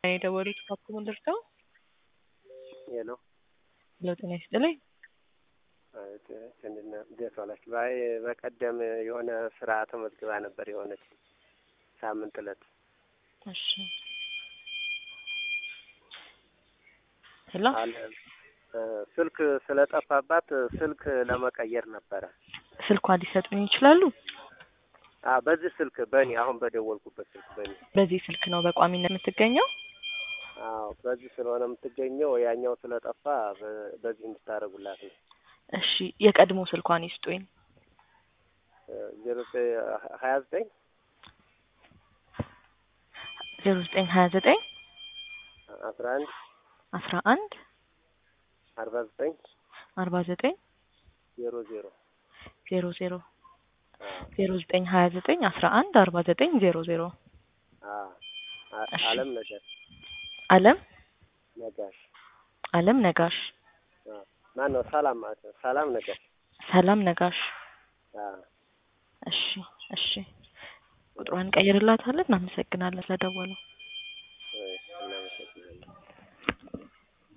የደወሉት ካፕ ደርሰው ሄሎ ለው ጤና ይስጥልኝ። እንዴት ዋላችሁ? ባይ በቀደም የሆነ ስራ ተመዝግባ ነበር የሆነች ሳምንት እለት እሺ ሄሎ አለ ስልክ ስለጠፋባት ስልክ ለመቀየር ነበረ። ስልኳን ሊሰጡኝ ይችላሉ? አ በዚህ ስልክ በእኔ አሁን በደወልኩበት ስልክ በእኔ በዚህ ስልክ ነው በቋሚነት የምትገኘው? አዎ በዚህ ስለሆነ የምትገኘው ያኛው ስለጠፋ በ- በዚህ እንድታደርጉላት ነው። እሺ የቀድሞ ስልኳን ይስጡኝ። ዜሮ ሀያ ዘጠኝ ዜሮ ዘጠኝ ሀያ ዘጠኝ አስራ አንድ አስራ አንድ አርባ ዘጠኝ አርባ ዘጠኝ ዜሮ ዜሮ ዜሮ ዜሮ ዜሮ ዘጠኝ ሀያ ዘጠኝ አስራ አንድ አርባ ዘጠኝ ዜሮ ዜሮ እሺ። አለም ነጋሽ አለም ነጋሽ አለም ነጋሽ ማን ነው? ሰላም ማለት ነው። ሰላም ነጋሽ ሰላም ነጋሽ። አ እሺ እሺ ቁጥሯን ቀይርላታለን። እናመሰግናለን ስለደወለው።